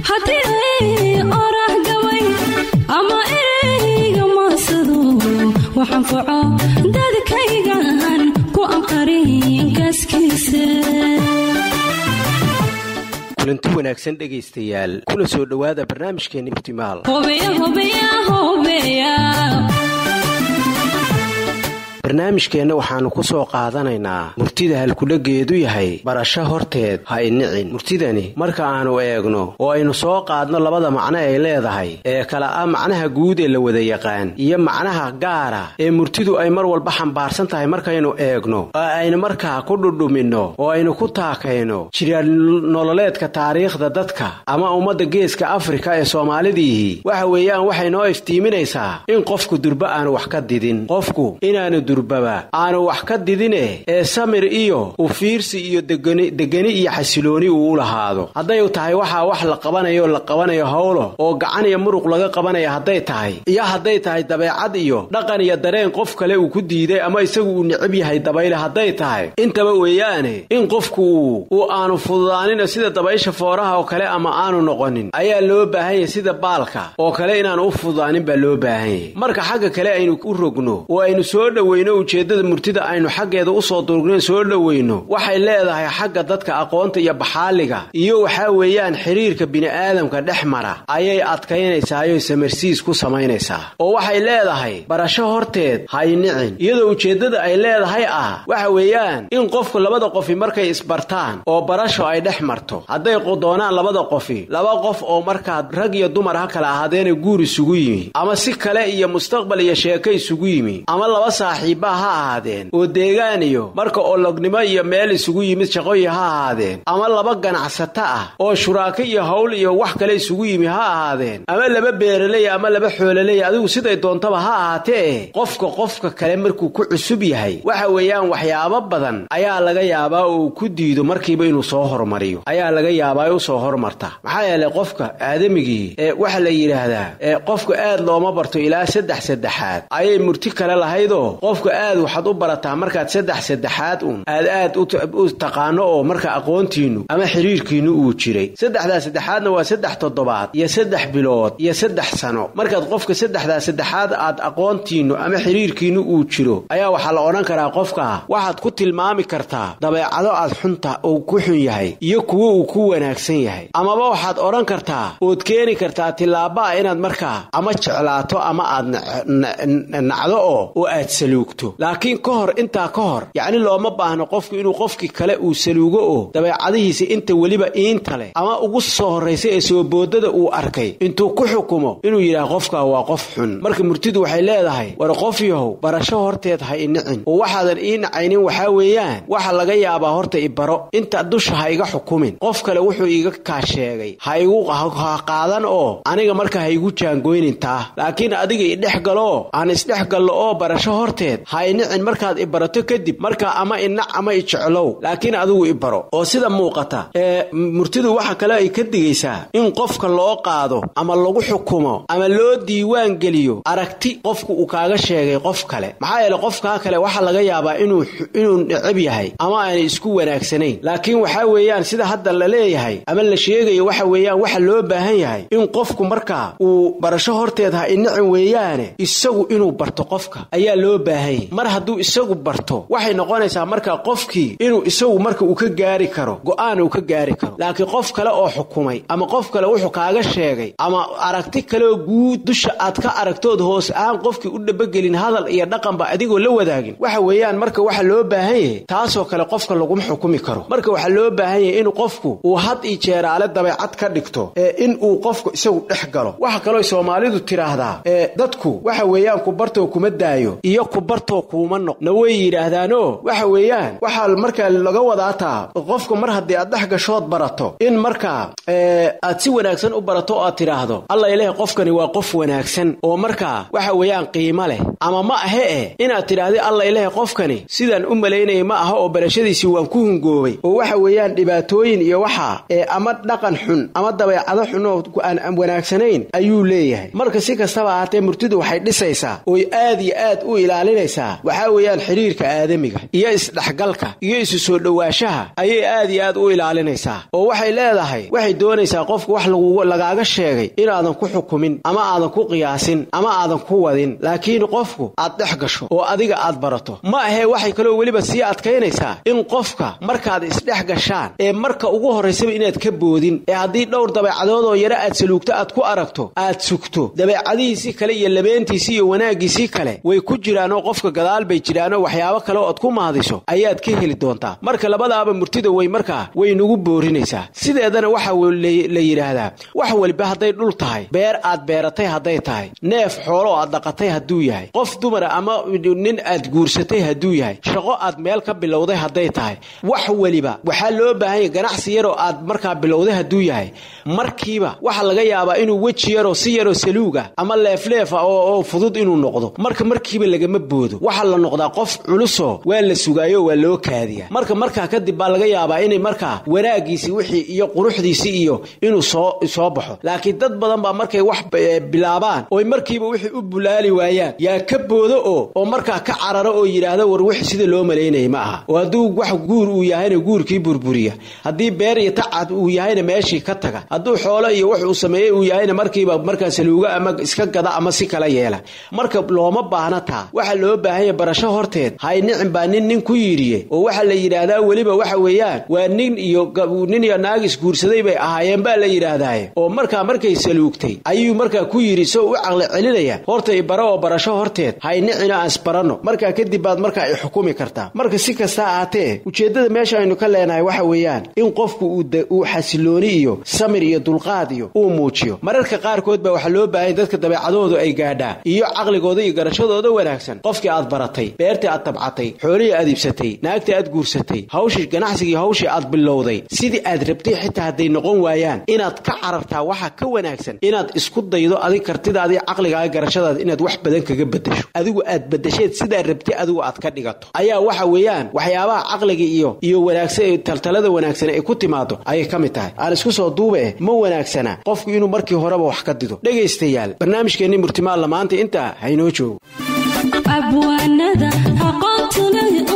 haddii ay oraah gabay ama ereyga maasado waxaan faco dadkaygan ku anqarin gaaskiisa kulanti wanaagsan dhegaystayaal kuna soo dhowaada barnaamijkeenna iftimaal barnaamijkeenna waxaannu ku soo qaadanaynaa murtida halkudhageedu yahay barasho horteed ha inicin murtidani marka aannu eegno oo aynu soo qaadno labada macno ay leedahay ee kala ah macnaha guud ee la wada yaqaan iyo macnaha gaara ee murtidu ay mar walba xambaarsan tahay markaynu eegno oo aynu markaa ku dhudhuminno oo aynu ku taakayno jiraalnololeedka taariikhda dadka ama ummadda geeska afrika ee soomaalidiihi waxa weeyaan waxay noo iftiiminaysaa in qofku durba aanu wax ka didin qofku inaanu durbaba aanu wax ka didine ee samir iyo ufiirsi iyo degani iyo xasilooni uu u lahaado hadday tahay waxaa wax la qabanayo la qabanayo howlo oo gacan iyo muruq laga qabanaya hadday tahay iyo hadday tahay dabeecad iyo dhaqan iyo dareen qof kale uu ku diiday ama isagu uu necab yahay dabayle hadday tahay intaba weeyaane in qofku uu aanu fududaanina sida dabaysha fooraha oo kale ama aanu noqonin ayaa loo baahan yahay sida baalka oo kale inaanu u fududaanin baa loo baahan yahay marka xagga kale aynu u rogno oo aynu soo dhoweyno ujeeddada murtida aynu xaggeeda usoo durugnayn soo dhoweyno waxay leedahay xagga dadka aqoonta iyo baxaaliga iyo waxaa weeyaan xiriirka bini'aadamka dhex mara ayay adkaynaysaayoo samarsiis ku samaynaysaa oo waxay leedahay barasho horteed haynicin iyadoo ujeeddada ay leedahay ah waxa weeyaan in qofku labada qofi markay isbartaan oo barasho ay dhex marto hadday doonaan labada qofi laba qof oo markaa rag iyo dumar ha kala ahaadeena guur isugu yimi ama si kale iyo mustaqbal iyo sheeko isugu yimi ama laba saaxiibba ha ahaadeen oo deegaan iyo marka olognimo iyo meel isugu yimid shaqoyi ha ahaadeen ama laba ganacsato ah oo shuraako iyo howl iyo wax kale isugu yimi ha ahaadeen ama laba beeraley ama laba xoololey adigu siday doontaba ha ahaatee qofka qofka kale markuu ku cusub yahay waxa weeyaan waxyaabo badan ayaa laga yaabaa oo uu ku diido markiiba inuu soo hormariyo ayaa laga yaabaa usoo hormarta maxaa yeelay qofka aadamigii ee waxa la yidhaahdaa ee qofka aad looma barto ilaa saddex saddexaad ayay murti kale lahaydoo qofka aad waxaad u barataa markaad saddex saddexaad uun aad aad u taqaano oo marka aqoontiinnu ama xiriirkiinnu uu jiray saddexdaa saddexaadna waa saddex toddobaad iyo saddex bilood iyo saddex sano markaad qofka saddexdaa saddexaad aad aqoontiinnu ama xiriirkiinnu uu jiro ayaa waxaa la odhan karaa qofka waxaad ku tilmaami kartaa dabeecado aad xunta uu ku xun yahay iyo kuwo uu ku wanaagsan yahay amaba waxaad odhan kartaa ood keeni kartaa tillaabaa inaad markaa ama jeclaato ama aad nacdo oo oo aad saluugto laakiin ka hor intaa ka hor yacni looma baahno qofku inuu qofkii kale uu saluugo oo dabeecadihiisa inta weliba iinta leh ama ugu soo horraysa ee sooboodada uu arkay intuu ku xukumo inuu yidhaah qofkaa waa qof xun marka murtidu waxay leedahay war qof yahow barasho horteed ha inicin oo waxaadan ii nacaynin waxaa weeyaan waxa laga yaabaa horta ibaro inta dusha ha iga xukumin qof kale wuxuu iiga kaa sheegay ha igu ha qaadan oo aniga marka ha igu jaangoynin taa laakiin adiga idhex galoo aan isdhex gallo oo barasho horteed ha inicin markaad ibarato kadib markaa ama inac ama ijeclow laakiin adigu ibaro oo sida muuqata ee murtidu waxa kale ay ka digaysaa in qofka loo qaado ama lagu xukumo ama loo diiwaan geliyo aragti qofku uu kaaga sheegay qof kale maxaa yeele qofkaa kale waxaa laga yaabaa inuu inuu necab yahay ama aanay isku wanaagsanayn laakiin waxaa weeyaan sida hadda la leeyahay ama la sheegayo waxa weeyaan waxa loo baahan yahay in qofku markaa uu barasho horteed ha inicin weeyaane isagu inuu barto qofka ayaa loo baahan yahay mar hadduu isagu barto waxay noqonaysaa markaa qofkii inuu isagu marka uu ka gaari karo go'aan uu ka gaari karo laakiin qof kale oo xukumay ama qof kale wuxuu kaaga sheegay ama aragti kaleoo guud dusha aad ka aragtood hoos ahaan qofkii u dhabagelin hadal iyo dhaqanba adigoo la wadaagin waxa weeyaan marka waxa loo baahan yahay taasoo kale qofka laguma xukumi karo marka waxaa loo baahan yahay inuu qofku uu had iyo jeeraale dabeecad ka dhigto ee in uu qofku isagu dhex galo waxa kaloo soomaalidu tidhaahdaa ee dadku waxa weeyaan ku bartoo kuma daayo iyo ku bartoo kuuma noq na way yidhaahdaanoo waxa weeyaan waxaa markaa laga wadaataa qofku mar haddii aad dhex gashood barato in markaa aad si wanaagsan u barato oo aad tidhaahdo alla ilahi qofkani waa qof wanaagsan oo markaa waxa weeyaan qiimo leh ama ma ahe eh inaad tidhaahdi alla ilahi qofkani sidaan u malaynayay ma aha oo barashadiisii waan ku hungoobay oo waxa weeyaan dhibaatooyin iyo waxa ee ama dhaqan xun ama dabeecado xun oo aan wanaagsanayn ayuu leeyahay marka si kastaba ahaatee murtidu waxay dhisaysaa oy aad iyo aad u ilaalinaysa adkaynaysaa waxaa weeyaan xidhiirka aadamiga iyo isdhexgalka iyo isu soo dhowaanshaha ayay aad iyo aad u ilaalinaysaa oo waxay leedahay waxay doonaysaa qofku wax lagaaga sheegay inaadan ku xukumin ama aadan ku qiyaasin ama aadan ku wadin laakiin qofku aad dhex gasho oo adiga aad barato ma ahee waxay kaloo weliba sii adkaynaysaa in qofka markaad isdhex gashaan ee marka ugu horraysaba inaad ka boodin ee haddii dhowr dabeecadoodoo yare aad saluugto aad ku aragto aad sugto dabeecadihiisii kale iyo labeentiisii iyo wanaaggiisii kale way ku jiraanoo qofka gadaal bay jiraanoo waxyaabo kale oad ku mahadiso ayaad ka heli doontaa marka labadaaba murtida way markaa way nugu boorinaysaa sideedana waxa la yidhaahdaa wax weliba hadday dhul tahay beer aad beeratay hadday tahay neef xoolo aad dhaqatay hadduu yahay qof dumara ama nin aad guursatay hadduu yahay shaqo aad meel ka bilowday hadday tahay wax weliba waxaa loo baahan yahy ganacsi yaroo aad markaa bilowday hadduu yahay markiiba waxaa laga yaabaa inuu weji yaroo si yaroo saluuga ama leefleefa oo fudud inuu noqdo marka markiiba lagama boodo waxaa la noqdaa qof culusoo waa la sugaayo waa loo kaadiyaa marka markaa kadib baa laga yaabaa inay markaa wanaaggiisii wixii iyo quruxdiisii iyo inuu soo soo baxo laakiin dad badan baa markay wax bilaabaan oy markiiba wixii u bulaali waayaan yaa ka boodo oo oo markaa ka cararo oo yidhaahda war wix sida loo malaynaya ma aha oo hadduu wax guur uu yahayna guurkii burburiya haddii beer iyo tacad uu yahayna meeshii ka taga hadduu xoolo iyo wax uu sameeyey uu yahayna markiiba markaa saluuga ama iska gada ama si kala yeela marka looma baahna taa waxaa loo baahanya barasho horteed hay nicin baa nin nin ku yidhiye oo waxaa la yidhaahdaa weliba waxa weeyaan waa nin iyo nin iyo naag isguursaday bay ahaayeen baa la yidhaahdaaye oo markaa markay saluugtay ayuu markaa ku yidhi soo u caqli celinaya horta ibara oo barasho horteed hay nicina aan isbaranno markaa kadib baad markaa i xukumi kartaa marka si kasta ahaatee ujeeddada meesha aynu ka leenahay waxa weeyaan in qofku uu xasilooni iyo samir iyo dulqaad iyo uu muujiyo mararka qaarkood baa waxaa loo baahanya dadka dabeecadoodu ay gaadhaa iyo caqligooda iyo garashadooda wanaagsan qofkii aad baratay beertii aad tabcatay xoolihii aad iibsatay naagtii aad guursatay hawshii ganacsigii hawshii aad bilowday sidii aad rabtay xitaa hadday noqon waayaan inaad ka carartaa waxaa ka wanaagsan inaad isku daydo adig kartidaadii caqligaaga garashadaada inaad wax badan kaga bedasho adigu aad bedasheed sidaa rabtay adigu aad ka dhigato ayaa waxa weeyaan waxyaabaha caqliga iyo iyo wanaagsan taltalada wanaagsan ay ku timaado ayay ka mid tahay aan isku soo duuba eh ma wanaagsana qofku inuu markii horeba wax ka dido dhegaystayaal barnaamijkeenni murtimaalla maanta intaa haynoo joogo abwaanada aqoontu leh